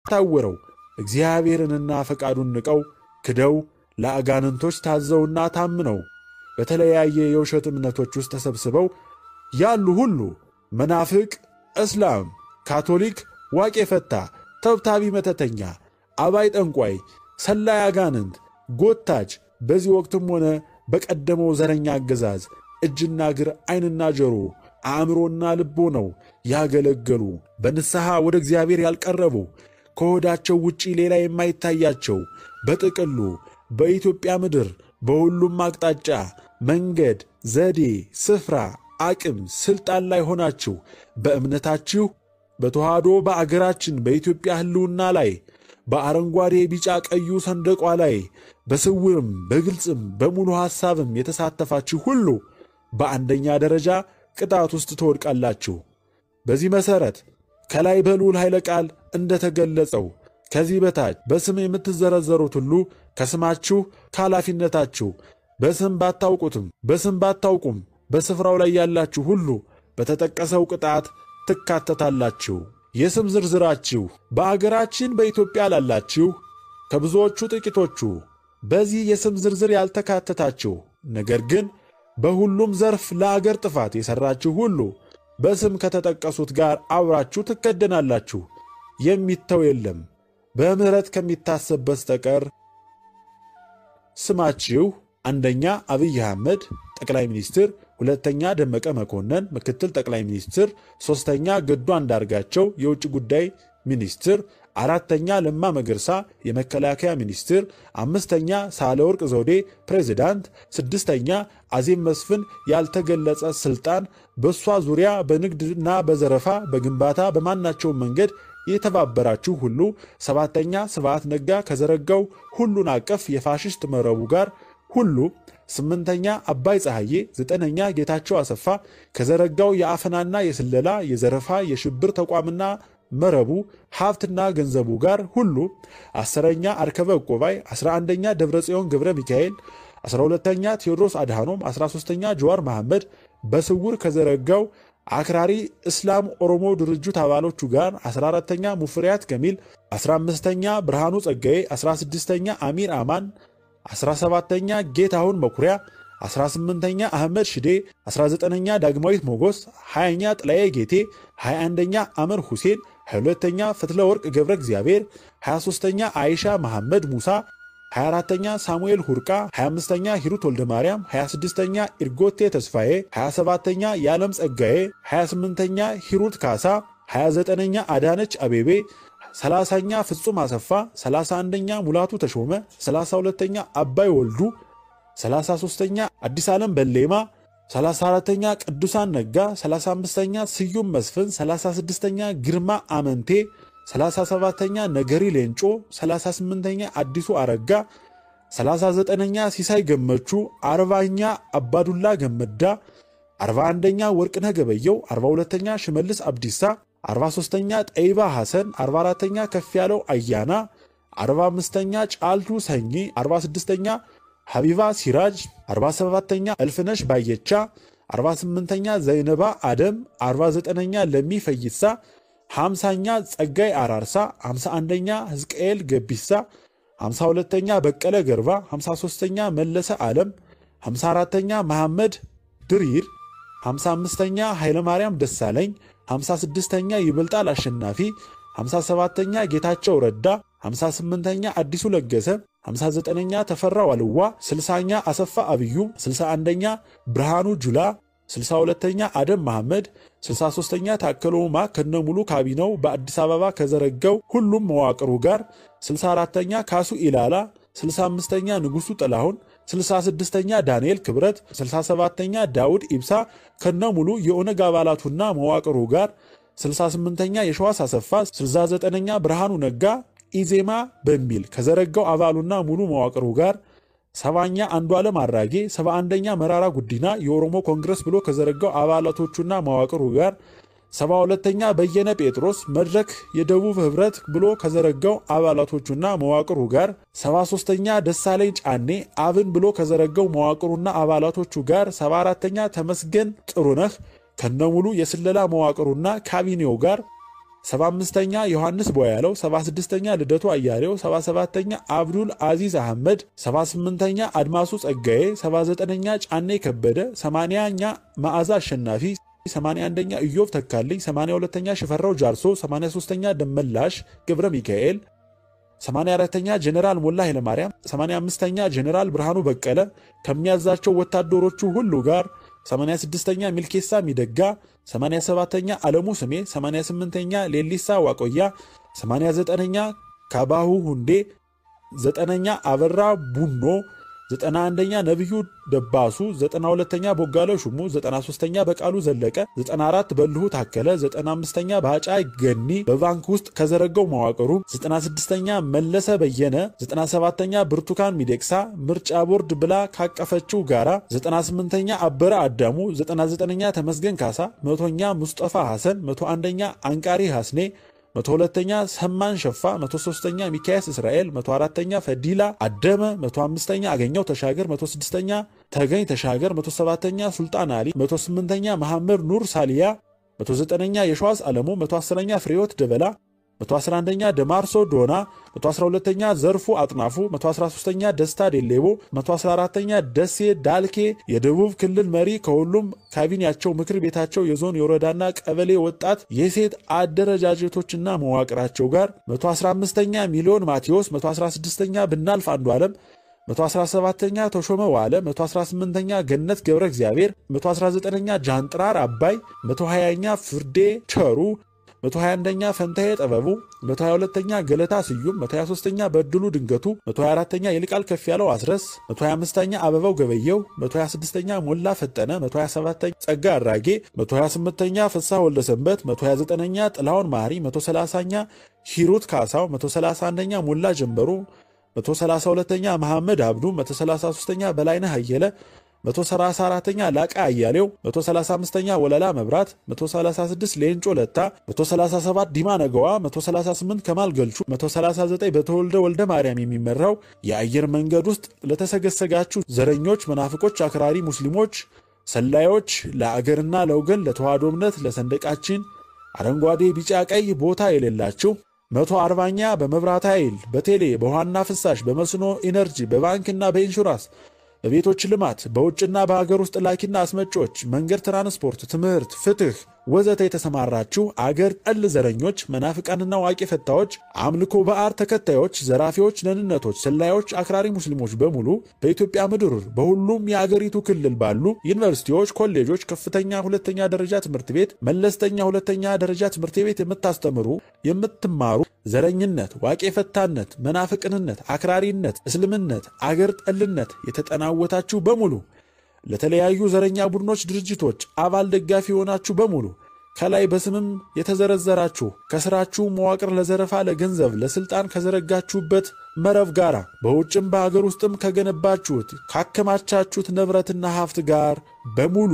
ታውረው እግዚአብሔርንና ፈቃዱን ንቀው ክደው ለአጋንንቶች ታዘውና ታምነው በተለያየ የውሸት እምነቶች ውስጥ ተሰብስበው ያሉ ሁሉ መናፍቅ፣ እስላም፣ ካቶሊክ፣ ዋቄ ፈታ፣ ተብታቢ መተተኛ፣ አባይ ጠንቋይ፣ ሰላይ አጋንንት፣ ጎታች በዚህ ወቅትም ሆነ በቀደመው ዘረኛ አገዛዝ እጅና እግር ዓይንና ጆሮ አእምሮና ልቦ ነው ያገለገሉ በንስሐ ወደ እግዚአብሔር ያልቀረቡ ከሆዳቸው ውጪ ሌላ የማይታያቸው በጥቅሉ በኢትዮጵያ ምድር በሁሉም አቅጣጫ መንገድ፣ ዘዴ፣ ስፍራ፣ አቅም፣ ስልጣን ላይ ሆናችሁ በእምነታችሁ በተዋህዶ በአገራችን በኢትዮጵያ ሕልውና ላይ በአረንጓዴ ቢጫ ቀዩ ሰንደቋ ላይ በስውርም በግልጽም በሙሉ ሐሳብም የተሳተፋችሁ ሁሉ በአንደኛ ደረጃ ቅጣት ውስጥ ትወድቃላችሁ። በዚህ መሠረት ከላይ በልዑል ኃይለ ቃል እንደተገለጸው ከዚህ በታች በስም የምትዘረዘሩት ሁሉ ከስማችሁ ከኃላፊነታችሁ በስም ባታውቁትም በስም ባታውቁም በስፍራው ላይ ያላችሁ ሁሉ በተጠቀሰው ቅጣት ትካተታላችሁ። የስም ዝርዝራችሁ በአገራችን በኢትዮጵያ ላላችሁ ከብዙዎቹ ጥቂቶቹ በዚህ የስም ዝርዝር ያልተካተታችሁ ነገር ግን በሁሉም ዘርፍ ለአገር ጥፋት የሠራችሁ ሁሉ በስም ከተጠቀሱት ጋር አብራችሁ ትከደናላችሁ። የሚተው የለም በምሕረት ከሚታሰብ በስተቀር። ስማችሁ አንደኛ አብይ አህመድ ጠቅላይ ሚኒስትር፣ ሁለተኛ ደመቀ መኮንን ምክትል ጠቅላይ ሚኒስትር፣ ሦስተኛ ገዱ አንዳርጋቸው የውጭ ጉዳይ ሚኒስትር፣ አራተኛ ለማ መገርሳ የመከላከያ ሚኒስትር፣ አምስተኛ ሳህለወርቅ ዘውዴ ፕሬዚዳንት፣ ስድስተኛ አዜብ መስፍን ያልተገለጸ ስልጣን በእሷ ዙሪያ በንግድና በዘረፋ በግንባታ በማናቸውም መንገድ የተባበራችሁ ሁሉ፣ ሰባተኛ ስብዓት ነጋ ከዘረጋው ሁሉን አቀፍ የፋሽስት መረቡ ጋር ሁሉ፣ ስምንተኛ አባይ ፀሐዬ፣ ዘጠነኛ ጌታቸው አሰፋ ከዘረጋው የአፈናና የስለላ የዘረፋ የሽብር ተቋምና መረቡ ሀብትና ገንዘቡ ጋር ሁሉ፣ አስረኛ አርከበ ዕቆባይ፣ አስራ አንደኛ ደብረጽዮን ገብረ ሚካኤል፣ አስራ ሁለተኛ ቴዎድሮስ አድሃኖም፣ አስራ ሦስተኛ ጀዋር መሐመድ በስውር ከዘረጋው አክራሪ እስላም ኦሮሞ ድርጅት አባሎቹ ጋር 14ተኛ ሙፍሪያት ከሚል 15ተኛ ብርሃኑ ጸጋዬ 16ተኛ አሚር አማን 17ተኛ ጌታሁን መኩሪያ 18ኛ አህመድ ሽዴ 19ኛ ዳግማዊት ሞጎስ 20ኛ ጥላዬ ጌቴ 21ኛ አመር ሁሴን 22ኛ ፍትለ ወርቅ ገብረ እግዚአብሔር 23ኛ አይሻ መሐመድ ሙሳ 24ተኛ ሳሙኤል ሁርቃ 25ተኛ ሂሩት ወልደ ማርያም 26ተኛ ኢርጎቴ ተስፋዬ 27ተኛ የዓለም ጸጋዬ 28ተኛ ሂሩት ካሳ 29ኛ አዳነች አቤቤ 30ኛ ፍጹም አሰፋ 31ኛ ሙላቱ ተሾመ 32ኛ አባይ ወልዱ 33ኛ አዲስ ዓለም በሌማ 34ተኛ ቅዱሳን ነጋ 35ኛ ስዩም መስፍን 36ኛ ግርማ አመንቴ 37ኛ ነገሪ ሌንጮ 38ኛ አዲሱ አረጋ 39ኛ ሲሳይ ገመቹ 40ኛ አባዱላ ገመዳ 41ኛ ወርቅነህ ገበየው 42ኛ ሽመልስ አብዲሳ 43ኛ ጠይባ ሐሰን 44ኛ ከፍ ያለው አያና 45ኛ ጫልቱ ሰኚ 46ኛ ሐቢባ ሲራጅ 47ኛ እልፍነሽ ባየቻ 48ኛ ዘይነባ አደም 49ኛ ለሚ ፈይሳ 50ኛ ጸጋይ አራርሳ 51ኛ ሕዝቅኤል ገቢሳ 52ኛ በቀለ ገርባ 53ኛ መለሰ ዓለም 54ኛ መሐመድ ድሪር 55ኛ ኃይለማርያም ደሳለኝ 56ኛ ይበልጣል አሸናፊ 57ኛ ጌታቸው ረዳ 58ኛ አዲሱ ለገሰ 59ኛ ተፈራ ዋልዋ 60ኛ አሰፋ አብዩ 61ኛ ብርሃኑ ጁላ 62ኛ አደም መሐመድ 63ኛ ታከለ ኡማ ከነሙሉ ካቢናው በአዲስ አበባ ከዘረጋው ሁሉም መዋቅሩ ጋር 64ኛ ካሱ ኢላላ 65ኛ ንጉሡ ጥላሁን 66ኛ ዳንኤል ክብረት 67ኛ ዳውድ ኢብሳ ከነሙሉ የኦነግ አባላቱና መዋቅሩ ጋር 68ኛ የሸዋስ አሰፋ 69ኛ ብርሃኑ ነጋ ኢዜማ በሚል ከዘረጋው አባሉና ሙሉ መዋቅሩ ጋር ሰባኛ አንዱ ዓለም አራጌ 71ኛ መራራ ጉዲና የኦሮሞ ኮንግረስ ብሎ ከዘረጋው አባላቶቹና መዋቅሩ ጋር 72ኛ በየነ ጴጥሮስ መድረክ የደቡብ ህብረት ብሎ ከዘረጋው አባላቶቹና መዋቅሩ ጋር 73ኛ ደሳለኝ ጫኔ አብን ብሎ ከዘረጋው መዋቅሩና አባላቶቹ ጋር 74ተኛ ተመስገን ጥሩነህ ከነሙሉ የስለላ መዋቅሩና ካቢኔው ጋር 75ኛ ዮሐንስ ቦያለው፣ 76ኛ ልደቱ አያሌው፣ 77ኛ አብዱል አዚዝ አህመድ፣ 78ኛ አድማሱ ጸጋዬ፣ 79ኛ ጫኔ ከበደ፣ 80ኛ መዓዛ አሸናፊ 81ኛ ኢዮብ ተካልኝ፣ 82ኛ ሽፈራው ጃርሶ፣ 83ኛ ደመላሽ ገብረ ሚካኤል፣ 84ኛ ጀኔራል ሞላ ኃይለማርያም፣ 85ኛ ጀኔራል ብርሃኑ በቀለ ከሚያዛቸው ወታደሮቹ ሁሉ ጋር 86ኛ ሚልኬሳ ሚደጋ፣ 87ኛ አለሙ ስሜ፣ 88ኛ ሌሊሳ ዋቆያ፣ 89ኛ ካባሁ ሁንዴ፣ 9ኛ አበራ ቡኖ 91ኛ ነቢዩ ደባሱ፣ 92ኛ ቦጋለው ሹሙ፣ 93ኛ በቃሉ ዘለቀ፣ 94 በልሁ ታከለ፣ 95ኛ ባጫ ገኒ በባንክ ውስጥ ከዘረጋው መዋቅሩ፣ 96ኛ መለሰ በየነ፣ 97ኛ ብርቱካን ሚደቅሳ ምርጫ ቦርድ ብላ ካቀፈችው ጋራ፣ 98ኛ አበረ አዳሙ፣ 99ኛ ተመስገን ካሳ፣ መቶኛ ሙስጠፋ ሐሰን፣ 101ኛ አንቃሪ ሐስኔ 102ኛ ሰማን ሸፋ 103ኛ ሚካያስ እስራኤል 104ኛ ፈዲላ አደመ 105ኛ አገኘው ተሻገር 106ኛ ተገኝ ተሻገር 107ኛ ሱልጣን አሊ 108ኛ መሐመድ ኑር ሳሊያ 109ኛ የሸዋስ ዓለሙ 110ኛ ፍሬዎት ደበላ 111ኛ ደማርሶ ዶና 112ኛ ዘርፉ አጥናፉ 113ኛ ደስታ ዴሌቦ 114ኛ ደሴ ዳልኬ የደቡብ ክልል መሪ ከሁሉም ካቢኔያቸው ምክር ቤታቸው የዞን የወረዳና ቀበሌ ወጣት የሴት አደረጃጀቶችና መዋቅራቸው ጋር 115ኛ ሚሊዮን ማቴዎስ 116ኛ ብናልፍ አንዱ ዓለም 117ኛ ተሾመ ዋለ 118ኛ ገነት ገብረ እግዚአብሔር 119ኛ ጃንጥራር አባይ 120ኛ ፍርዴ ቸሩ 121ኛ ፈንታዬ ጥበቡ 122ኛ ገለታ ስዩም 123ኛ በድሉ ድንገቱ 124ኛ ይልቃል ከፍ ያለው አስረስ 125ኛ አበባው ገበየው 126ኛ ሞላ ፈጠነ 127ኛ ጸጋ አራጌ 128ኛ ፍስሐ ወልደሰንበት 129ኛ ጥላሁን ማሪ 130ኛ ሂሩት ካሳው 131ኛ ሞላ ጀንበሩ 132ኛ መሐመድ አብዱ 133ኛ በላይነህ አየለ 134ኛ ላቃ አያሌው 135ኛ ወለላ መብራት 136 ሌንጮ ለታ 137 ዲማ ነገዋ 138 ከማል ገልቹ 139 በተወልደ ወልደ ማርያም የሚመራው የአየር መንገድ ውስጥ ለተሰገሰጋችሁ ዘረኞች፣ መናፍቆች፣ አክራሪ ሙስሊሞች፣ ሰላዮች ለአገርና ለወገን ለተዋህዶ እምነት ለሰንደቃችን አረንጓዴ፣ ቢጫ፣ ቀይ ቦታ የሌላችሁ መቶ አርባኛ በመብራት ኃይል በቴሌ በውሃና ፍሳሽ በመስኖ ኢነርጂ በባንክና በኢንሹራንስ በቤቶች ልማት በውጭና በሀገር ውስጥ ላኪና አስመጪዎች፣ መንገድ፣ ትራንስፖርት፣ ትምህርት፣ ፍትህ ወዘተ የተሰማራችሁ አገር ጠል ዘረኞች፣ መናፍቃንና ዋቂ ፈታዎች፣ አምልኮ በአር ተከታዮች፣ ዘራፊዎች፣ ደህንነቶች፣ ሰላዮች፣ አክራሪ ሙስሊሞች በሙሉ በኢትዮጵያ ምድር በሁሉም የአገሪቱ ክልል ባሉ ዩኒቨርሲቲዎች፣ ኮሌጆች፣ ከፍተኛ ሁለተኛ ደረጃ ትምህርት ቤት፣ መለስተኛ ሁለተኛ ደረጃ ትምህርት ቤት የምታስተምሩ የምትማሩ ዘረኝነት፣ ዋቄ ፈታነት፣ መናፍቅንነት፣ አክራሪነት፣ እስልምነት፣ አገር ጠልነት የተጠናወታችሁ በሙሉ ለተለያዩ ዘረኛ ቡድኖች፣ ድርጅቶች አባል ደጋፊ የሆናችሁ በሙሉ ከላይ በስምም የተዘረዘራችሁ ከስራችሁ መዋቅር ለዘረፋ፣ ለገንዘብ፣ ለስልጣን ከዘረጋችሁበት መረብ ጋር በውጭም በሀገር ውስጥም ከገነባችሁት ካከማቻችሁት ንብረትና ሀብት ጋር በሙሉ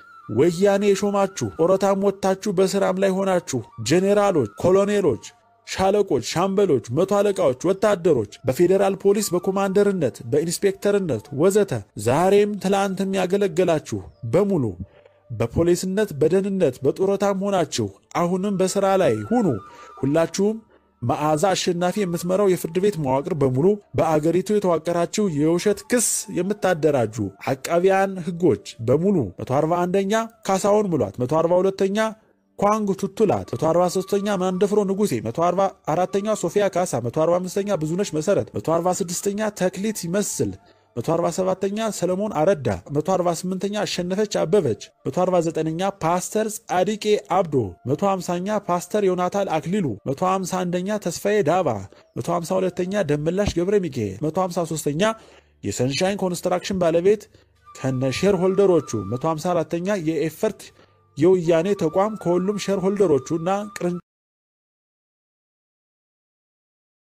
ወያኔ የሾማችሁ ጡረታም ወጥታችሁ በስራም ላይ ሆናችሁ ጄኔራሎች፣ ኮሎኔሎች ሻለቆች፣ ሻምበሎች፣ መቶ አለቃዎች፣ ወታደሮች በፌዴራል ፖሊስ በኮማንደርነት በኢንስፔክተርነት ወዘተ ዛሬም ትላንትም ያገለገላችሁ በሙሉ በፖሊስነት በደህንነት በጡረታም ሆናችሁ አሁንም በሥራ ላይ ሁኑ። ሁላችሁም መዓዛ አሸናፊ የምትመራው የፍርድ ቤት መዋቅር በሙሉ በአገሪቱ የተዋቀራችሁ የውሸት ክስ የምታደራጁ አቃቢያን ሕጎች በሙሉ 141ኛ ካሳሁን ሙላት 142ኛ ኳንግ ቱቱላት 143ኛ ማንደፍሮ ንጉሴ 144ኛ ሶፊያ ካሳ 145ኛ ብዙነሽ መሰረት 146ኛ ተክሊት ይመስል 147ኛ ሰለሞን አረዳ 148ኛ አሸነፈች አበበች 149ኛ ፓስተር ጻዲቄ አብዶ 150ኛ ፓስተር ዮናታን አክሊሉ 151ኛ ተስፋዬ ዳባ 152ኛ ደመላሽ ገብረ ሚካኤል 153ኛ የሰንሻይን ኮንስትራክሽን ባለቤት ከነ ሼር ሆልደሮቹ 154ኛ የኤፈርት የወያኔ ተቋም ከሁሉም ሼር ሆልደሮቹ እና